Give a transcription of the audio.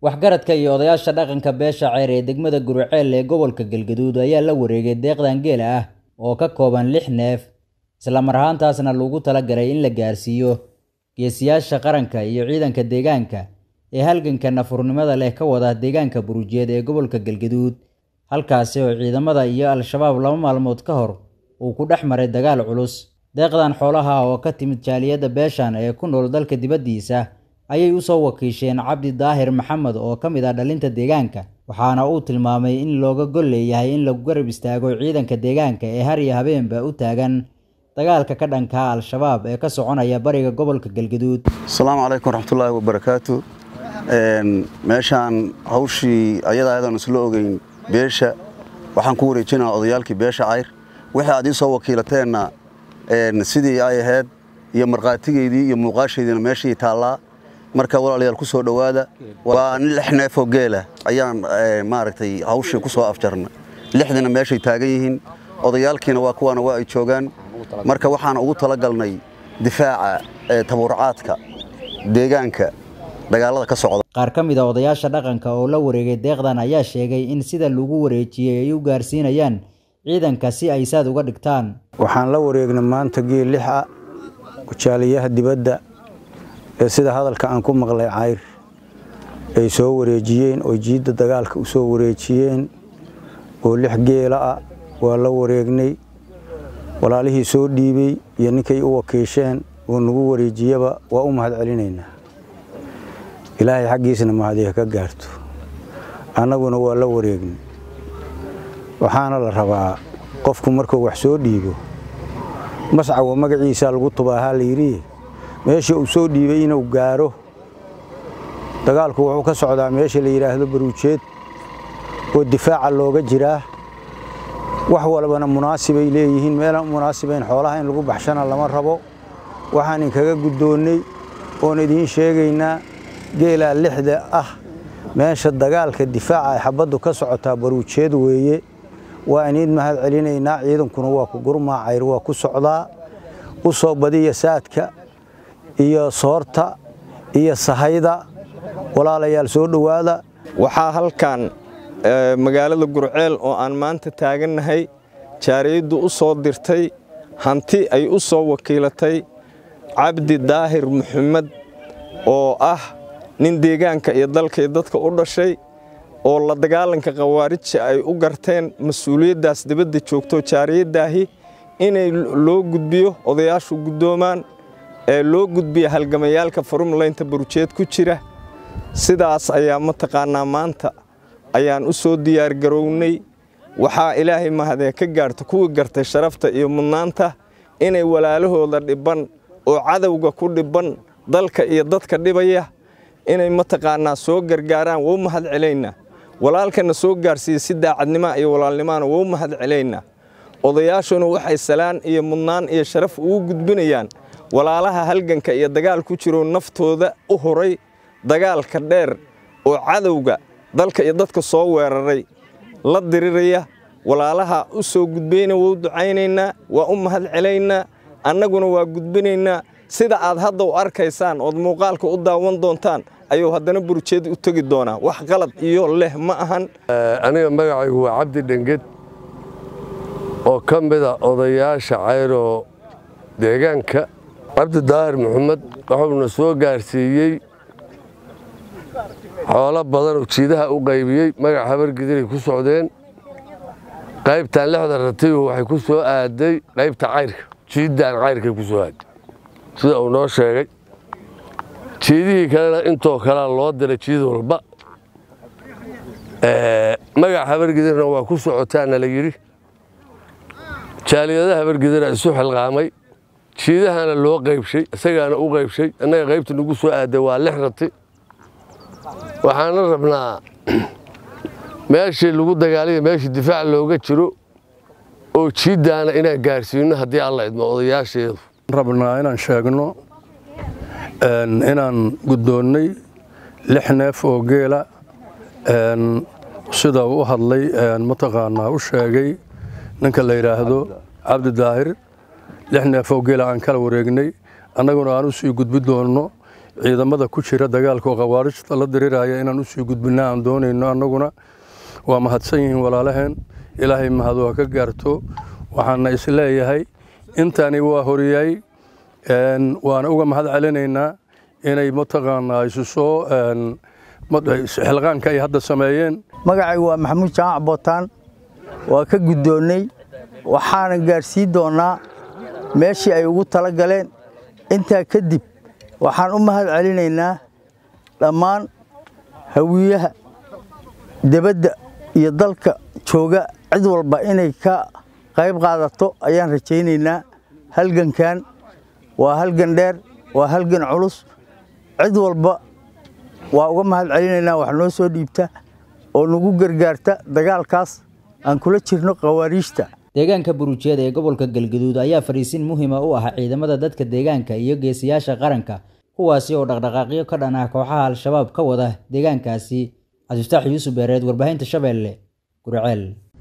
waxgaradka iyo odayaasha dhaqanka beesha ceyr ee degmada Guriceel ee gobolka Galgaduud ayaa la wareegay deeqdan geela ah oo ka kooban lix neef isla mar ahaantaasna loogu talagalay in la gaarsiiyo geesiyaasha qaranka iyo ciidanka deegaanka ee halganka nafurnimada leh ka wada deegaanka Burujeed ee gobolka Galgaduud halkaasi oo ciidamada iyo al-shabaab laba maalmood ka hor uu ku dhex maray dagaal culus deeqdan xoolaha oo ka timid jaaliyadda beeshan ee ku nool dalka dibaddiisa ayay u soo wakiisheen cabdi daahir maxamed oo ka mid ah dhalinta deegaanka waxaana uu tilmaamay in looga gol leeyahay in lagu garab istaago ciidanka deegaanka ee har iyo habeenba u taagan dagaalka ka dhanka al-shabaab ee ka soconaya bariga gobolka galgaduud asalaamu calaykum waraxmatullaahi wabarakaatu meeshaan hawshii ayadaa ayadaan isla ogeyn beesha waxaan ku wareejinaa odayaalkii beesha cayr wixii aad ii soo wakiilateenna sidii ay ahayd iyo markhaatigeydii iyo muuqaasheediina meeshii taallaa marka walaalayaal ku soo dhowaada waa lix neefoo geela ayaan maaragtay hawshii ku soo afjarna lixdina meeshay taagan yihiin odayaalkiina waa kuwaana waa ay joogaan marka waxaan ugu talagalnay difaaca tabuurcaadka deegaanka dagaalada ka socda qaar ka mid a odayaasha dhaqanka oo la wareegay deeqdan ayaa sheegay in sida lagu wareejiyey ay u gaarsiinayaan ciidanka si ay saad uga dhigtaan waxaan la wareegnay maanta geel lix ah jaaliyaha dibadda ee sida hadalka aan ku maqlay cayr ay soo wareejiyeen oo jiidda dagaalka u soo wareejiyeen oo lix geela ah waa la wareegnay walaalihii soo dhiibey iyo ninkay u wakiisheen oo nagu wareejiyaba waa u mahad celinaynaa ilaahay xaggiisna mahadiha ka gaarto annaguna waa la wareegnay waxaana la rabaa qofku markuu wax soo dhiibo mascawa magaciisaa lagu tubaahaa layidhi meesha uu soo dhiibay inuu gaaro dagaalku wuxuu ka socdaa meesha la yidhaahdo baruujeed oo difaaca looga jiraa wax walbana munaasibay leeyihiin meelaan munaasibayn xoolaha in lagu baxshana lama rabo waxaan inkaga guddoonnay oon idiin sheegaynaa geelaa lixda ah meesha dagaalka difaaca ay xabaddu ka socotaa baruujeed weeye waa iniid mahad celinaynaa ciidankuna waa ku gurmaa cayr waa ku socdaa u soo badiya saadka iyo soorta iyo sahayda walaalayaal soo dhowaada waxaa halkan magaalada gurceel oo aan maanta taagannahay jaariyaddu u soo dirtay hanti ay u soo wakiilatay cabdi daahir maxamed oo ah nin deegaanka iyo dalka iyo dadka u dhashay oo la dagaalanka khawaarijta ay u garteen mas-uuliyaddaas dibadda joogto jaariyaddaahi inay loo gudbiyo odayaashu guddoomaan ee loo gudbiya halgamayaalka farumlaynta barujeed ku jira sidaas ayaa mataqaannaa maanta ayaan u soo diyaargarownay waxaa ilaahay mahadee ka gaarta kuwii gartay sharafta iyo mudnaanta inay walaalahooda dhibban oo cadowga ku dhibban dalka iyo dadka dhibaya inay mataqaannaa soo gargaaraan wou mahad celaynaa walaalkana soo gaarsiiya si daacadnimaa iyo walaalnimaana wou mahad celaynaa odayaashuna waxay salaan iyo mudnaan iyo sharaf ugu gudbinayaan walaalaha halganka iyo dagaal ku jiroo naftooda u horay dagaalka dheer oo cadowga dalka iyo dadka soo weeraray la diriraya walaalaha u soo gudbayna wou ducaynaynaa waa u mahad celaynaa annaguna waa gudbinaynaa sida aad hadda u arkaysaan ood muuqaalka u daawan doontaan ayuu haddana burujeed u tegi doonaa wax qalad iyo leh ma ahan aniga magacaygu waa cabdi dhenged oo ka mida odayaasha cayroo deegaanka cabdi daahir maxamed wuxuuna soo gaarsiiyey xoolo badanoo jiidaha u qaybiyey magac habargidiray ku socdeen qaybtan lixda ratigu waxay ku soo aaday qaybta cayrka jiiddaan cayrkay ku soo aaday sida uu noo sheegay jiidihii kalena intoo kalea loo diray jiid walba magac habargidirna waa ku socotaana la yidhi jaaliyada habargidira isu xilqaamay jiidahana loo qaybshay isagaana u qaybshay annaga qaybta nagu soo aaday waa lix rati waxaana rabnaa meeshii lagu dagaalaya meeshii difaac looga jiro oo jiiddaana inaan gaarsiinno haddii alla idmo odayaasheedu rabnaa inaan sheegno inaan guddoonnay lix neef oo geela sida u hadlay mataqaanaa u sheegay ninka la yidhaahdo cabdi daahir lix neef oo geela aan kala wareegnay annaguna aan u sii gudbi doonno ciidamada ku jira dagaalka oo khawaarijta la diriraya inaan usii gudbinna aan doonayno annaguna waa mahadsan yihiin walaalaheen ilaahay mahad waa ka gaarto waxaana isleeyahay intani waa horiyay waana uga mahad celinaynaa inay mataqaanaa isu soo xilqaanka ay hadda sameeyeen magacaygu waa maxamuud jaamac bootaan waa ka guddoonnay waxaana gaadhsiin doonnaa meeshii ay ugu tala galeen intaa kadib waxaan u mahad celinaynaa dhammaan hawiyaha debadda iyo dalka jooga cid walba inay ka qayb qaadato ayaan rajaynaynaa halgankan waa halgan dheer waa halgan culus cid walba waa uga mahad celinaynaa wax noo soo dhiibta oo nagu gargaarta dagaalkaas aan kula jirno khawaariijta deegaanka burujeed ee gobolka galgaduud ayaa fadhiisin muhiima u ah ciidamada dadka deegaanka iyo geesiyaasha qaranka kuwaasi oo dhaqdhaqaaqyo ka dhan ah kooxaha al-shabaab ka wada deegaankaasi cabdiftaax yuusuf beereed warbaahinta shabeelle gurceel